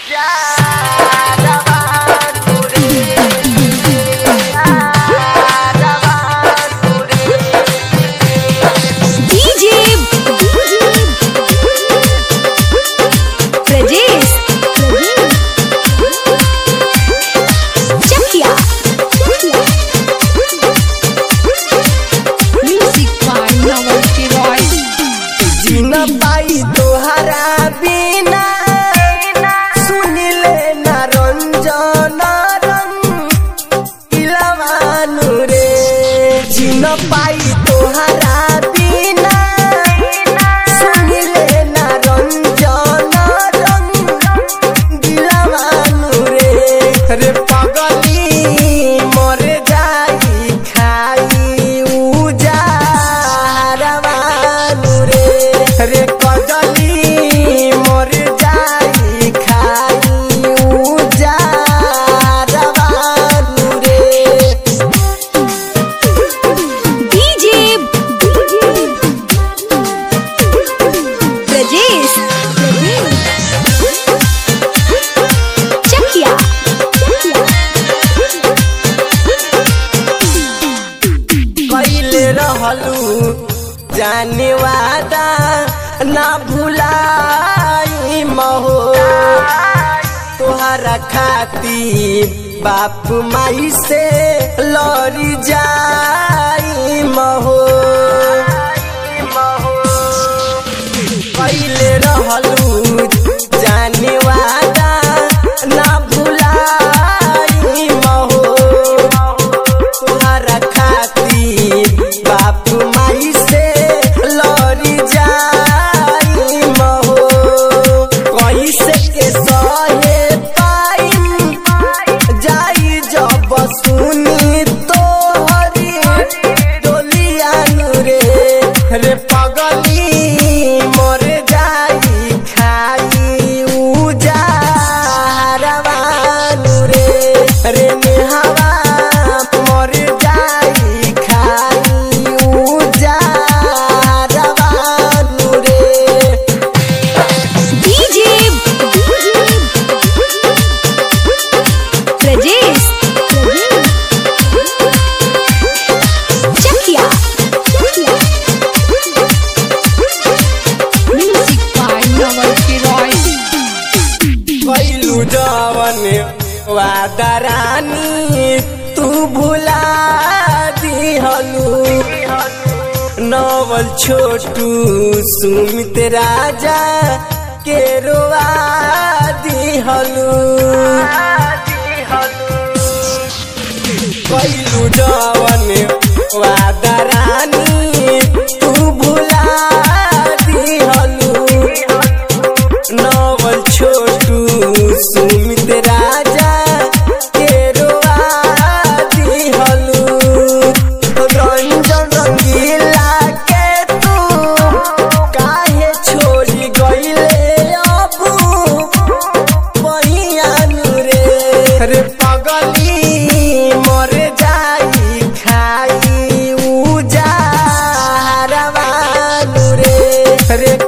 DJ Prajesh Chakia Music by Naval Roy जीन पाई तोहरा बिना सुनिले न रंजन रंगिलवानु रे जीन पाई तोहरा बिना सुनिले न रंजन रंगिलवानु रे रे पगली मर जाई खाई उजारवानु रे रे कजली मर जाई खाई उजारवानु रे DJ Prajesh Chakia कैले रहलू जाने वादा ना भुलाई महो तोहरा खाती बाप माई से लड़ी जाई महो कैले रहलू जाने वादा ना भुलाई महो तोहरा खाती बाप माई से लड़ी जाई महो कैसे के सहे पाई जाई जब सुनी तोहरी डोलियानु रे रे पगली मर जाई खाई उजारवानु रे रे नेहवा मर जाई खाई उजारवानु रे DJ Prajesh Chakia Music by Naval Roy कैलू जवन वादरानी तू भुला दिहलू नवल छोटू सुमित राजा के रोआ दिहलू कैलू जवन वादरानी तू भुला दिहलू नवल छोटू सुमित राजा के रोआ दिहलू रंजन रंगीला के तू काहे छोड़ी गईले अबू बहियानु रे रे पगली मर जाई खाई उजारवानु रे रे